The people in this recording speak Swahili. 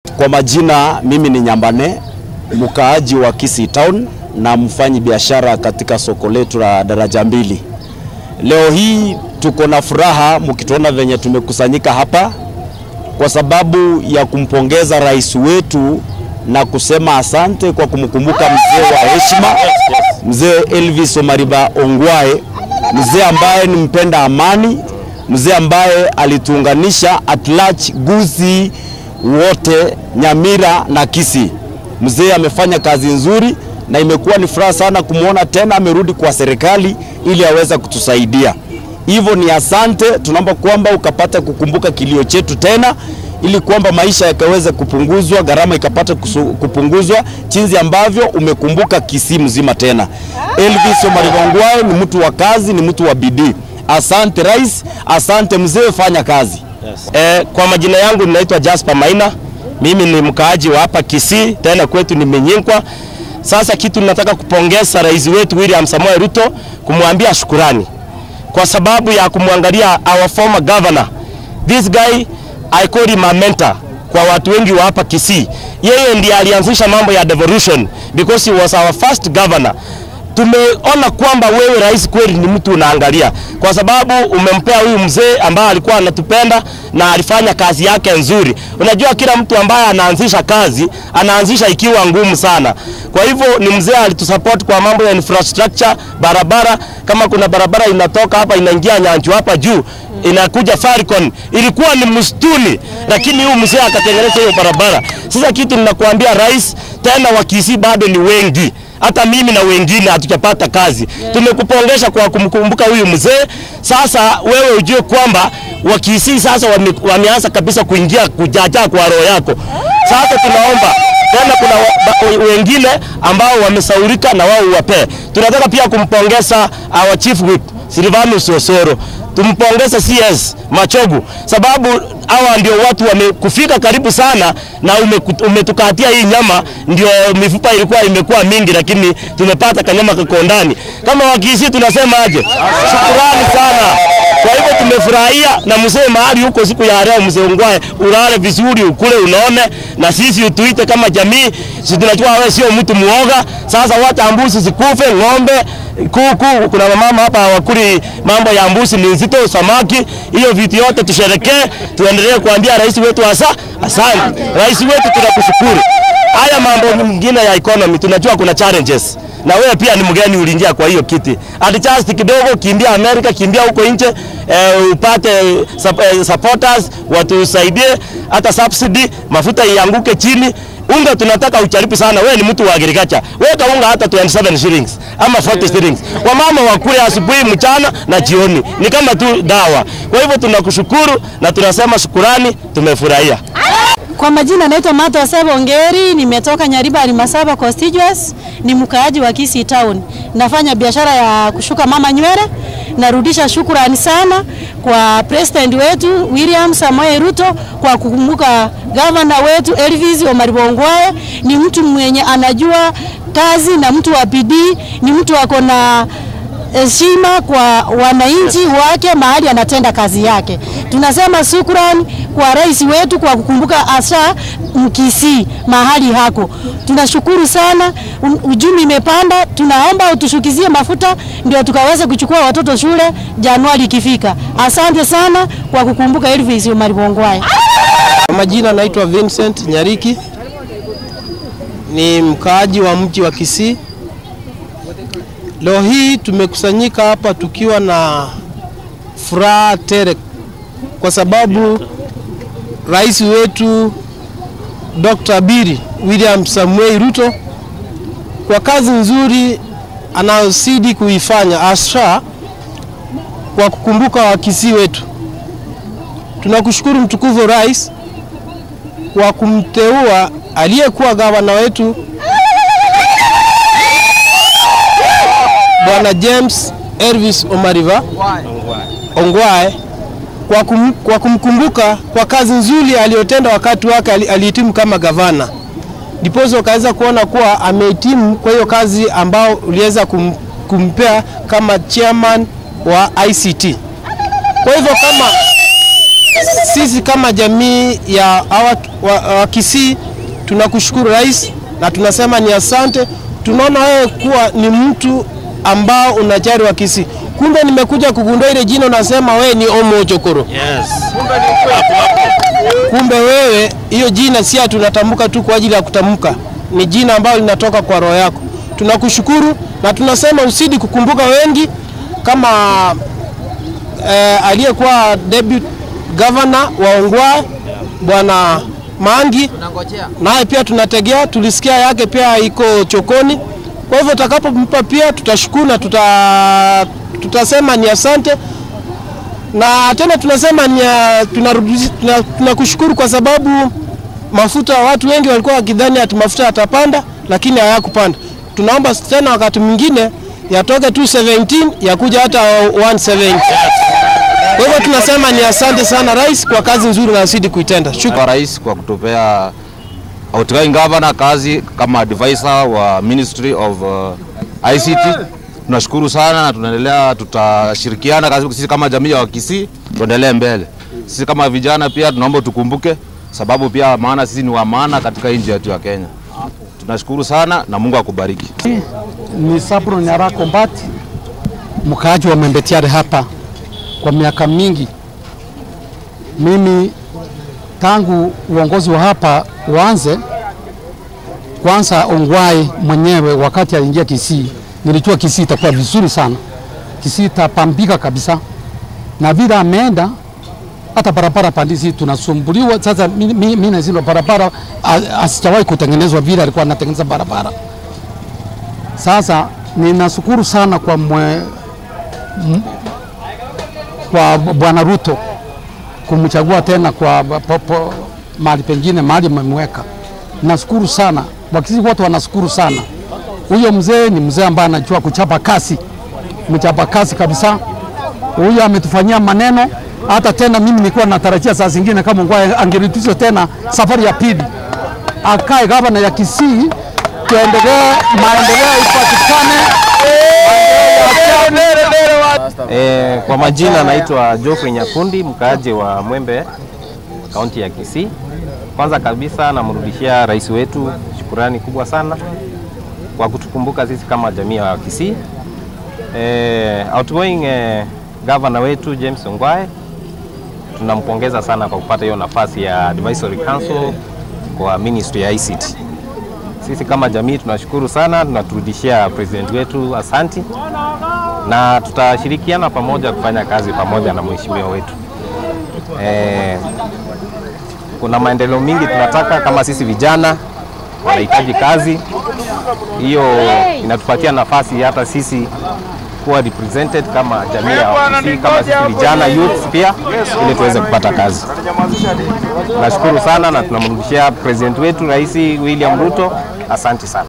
Kwa majina mimi ni Nyambane, mkaaji wa Kisii Town na mfanyi biashara katika soko letu la daraja mbili. Leo hii tuko na furaha mkituona venye tumekusanyika hapa kwa sababu ya kumpongeza rais wetu na kusema asante kwa kumkumbuka mzee wa heshima, mzee Elvis Omariba Ongwae, mzee ambaye ni mpenda amani, mzee ambaye alituunganisha at large Gusii wote Nyamira na Kisii. Mzee amefanya kazi nzuri na imekuwa ni furaha sana kumwona tena amerudi kwa serikali ili aweze kutusaidia. Hivyo ni asante, tunaomba kwamba ukapata kukumbuka kilio chetu tena ili kwamba maisha yakaweze kupunguzwa, gharama ikapata kusu- kupunguzwa jinsi ambavyo umekumbuka Kisii mzima tena. Elvis Omariba Ongwae ni mtu wa kazi, ni mtu wa bidii. Asante rais, asante mzee, fanya kazi. Eh, kwa majina yangu ninaitwa Jasper Maina. Mimi ni mkaaji wa hapa Kisii, tena kwetu ni Menyinkwa. Sasa kitu ninataka kupongeza rais wetu William Samoei Ruto, kumwambia shukurani kwa sababu ya kumwangalia our former governor. This guy I call him a mentor kwa watu wengi wa hapa Kisii. Yeye ndiye alianzisha mambo ya devolution because he was our first governor tumeona kwamba wewe rais kweli ni mtu unaangalia, kwa sababu umempea huyu mzee ambaye alikuwa anatupenda na alifanya kazi yake nzuri. Unajua, kila mtu ambaye anaanzisha kazi anaanzisha ikiwa ngumu sana. Kwa hivyo ni mzee alitusupport kwa mambo ya infrastructure, barabara. Kama kuna barabara inatoka hapa inaingia Nyanjo hapa juu inakuja Faricon, ilikuwa ni msituni, lakini huyu mzee akatengeneza hiyo barabara. Sasa kitu ninakuambia rais, tena wa Kisii bado ni wengi hata mimi na wengine hatujapata kazi. Tumekupongesha kwa kumkumbuka huyu mzee. Sasa wewe ujue kwamba wakisii sasa wame, wameanza kabisa kuingia kujaja kwa roho yako. Sasa tunaomba tena, kuna wa, ba, wengine ambao wamesaurika na wao uwapee. Tunataka pia kumpongeza our chief whip Silvanus Osoro tumpongeze CS Machogu sababu hawa ndio watu wamekufika karibu sana na umeku- umetukatia hii nyama, ndio mifupa ilikuwa imekuwa mingi, lakini tumepata kanyama kako ndani. Kama wakisi tunasema aje? Shukrani sana. Kwa hivyo tumefurahia na mzee mahali huko siku ya leo, mzee Ongwae, ulale vizuri, ukule unaone, na sisi utuite kama jamii. Sisi tunajua wewe sio mtu muoga. Sasa wacha mbuzi zikufe, ng'ombe kuku, kuna mama hapa hawakuli mambo ya mbuzi, ni nzito, samaki, hiyo vitu yote tusherekee, tuendelee kuambia rais wetu hasa asante. Rais wetu tunakushukuru. Haya mambo mengine ya economy tunajua kuna challenges na wewe pia ni mgeni uliingia kwa hiyo kiti. Adjust kidogo, kimbia Amerika, kimbia huko nje eh, upate sup, eh, supporters watusaidie, hata subsidy mafuta ianguke chini. Unga tunataka ucharipu sana. Wewe ni mtu wa agriculture, weka unga hata 27 shillings ama 40 shillings, wamama wakule asubuhi, mchana na jioni, ni kama tu dawa. Kwa hivyo tunakushukuru na tunasema shukurani, tumefurahia. Kwa majina naitwa Martha Sebo Ongeri, nimetoka Nyariba Alimasaba constituency, ni mkaaji wa Kisii Town. Nafanya biashara ya kushuka mama nywele. Narudisha shukrani sana kwa president wetu William Samoei Ruto kwa kukumbuka gavana wetu Elvis Omariba Ongwae. Ni mtu mwenye anajua kazi na mtu wa bidii, ni mtu ako na heshima kwa wananchi wake mahali anatenda kazi yake. Tunasema shukrani kwa rais wetu kwa kukumbuka asa Mkisii mahali hako. Tunashukuru sana, u- uchumi imepanda. Tunaomba utushukizie mafuta ndio tukaweze kuchukua watoto shule Januari ikifika. Asante sana kwa kukumbuka Elvis Omariba Ongwae. Kwa majina naitwa Vincent Nyariki, ni mkaaji wa mji wa Kisii. Leo hii tumekusanyika hapa tukiwa na furaha tele kwa sababu rais wetu Dr. Biri William Samuel Ruto kwa kazi nzuri anayozidi kuifanya asha kwa kukumbuka Wakisii wetu. Tunakushukuru mtukufu rais kwa kumteua aliyekuwa gavana wetu Bwana James Elvis Omariba Ongwae kwa, kum, kwa kumkumbuka kwa kazi nzuri aliyotenda wakati wake ali- alihitimu kama gavana, ndiposa ukaweza kuona kuwa amehitimu kwa hiyo kazi ambao uliweza kum, kumpea kama chairman wa ICT. Kwa hivyo kama sisi kama jamii ya hawa wa, wa Kisii tunakushukuru rais, na tunasema ni asante. Tunaona wewe kuwa ni mtu ambao unajali wa Kisii. Kumbe nimekuja kugundua ile jina unasema wewe ni Omo Chokoro. Kumbe wewe hiyo jina si tunatamka tu kwa ajili ya kutamka, ni jina ambalo linatoka kwa roho yako. Tunakushukuru na tunasema usidi kukumbuka wengi kama eh, aliyekuwa deputy governor wa Ongwae bwana Mangi, naye pia tunategea, tulisikia yake pia iko chokoni. Kwa hivyo utakapompa pia tutashukuru na tuta, tutasema ni asante na tena tunasema ni tunarudisha tuna- tunakushukuru kwa sababu mafuta, watu wengi walikuwa wakidhani ati mafuta yatapanda, lakini hayakupanda. Tunaomba tena wakati mwingine yatoke 217 yakuja hata 170. Kwa hivyo tunasema ni asante sana rais kwa kazi nzuri unazidi kuitenda. Shukrani. kwa rais kwa kutupea outgoing governor kazi kama advisor wa Ministry of uh, ICT. Tunashukuru sana na tunaendelea, tutashirikiana kazi sisi kama jamii ya Wakisii, tuendelee mbele. Sisi kama vijana pia tunaomba tukumbuke, sababu pia maana sisi ni wa maana katika nchi yetu ya Kenya. Tunashukuru sana na Mungu akubariki. ni Sabro Nyarako Mbati, mkaaji wa Mwembetiare hapa kwa miaka mingi. Mimi tangu uongozi wa hapa uanze, kwanza Ongwae mwenyewe wakati aliingia Kisii, nilijua Kisii itakuwa vizuri sana, Kisii itapambika kabisa, na vile ameenda hata barabara pandisi tunasumbuliwa sasa. Mimi na zile barabara a- asijawahi kutengenezwa vile alikuwa anatengeneza barabara. Sasa ninashukuru sana kwa mwe, m, kwa bwana Ruto kumchagua tena kwa po, po, mahali pengine mahali mmemweka. Nashukuru sana, Wakisii wote wanashukuru sana. Huyo mzee ni mzee ambaye anajua kuchapa kasi, mchapa kasi kabisa. Huyo ametufanyia maneno hata tena, mimi nilikuwa natarajia saa zingine kama Ongwae angerudishwa tena safari ya pili, akae gavana ya Kisii, tuendelee, maendeleo ipatikane. E, kwa majina naitwa Geoffrey Nyakundi, mkaaji wa Mwembe, kaunti ya Kisii. Kwanza kabisa namrudishia rais wetu shukurani kubwa sana kwa kutukumbuka sisi kama jamii ya Kisii. E, outgoing e, governor wetu James Ongwae tunampongeza sana kwa kupata hiyo nafasi ya advisory council kwa ministry ya ICT. Sisi kama jamii tunashukuru sana, tunaturudishia president wetu asanti na tutashirikiana pamoja kufanya kazi pamoja na mheshimiwa wetu. E, kuna maendeleo mingi tunataka kama sisi vijana wanahitaji kazi, hiyo inatupatia nafasi hata sisi kuwa represented kama jamii ya Wakisii, kama sisi vijana youth pia, ili tuweze kupata kazi. Nashukuru sana na tunamrudishia president wetu Rais William Ruto, asante sana.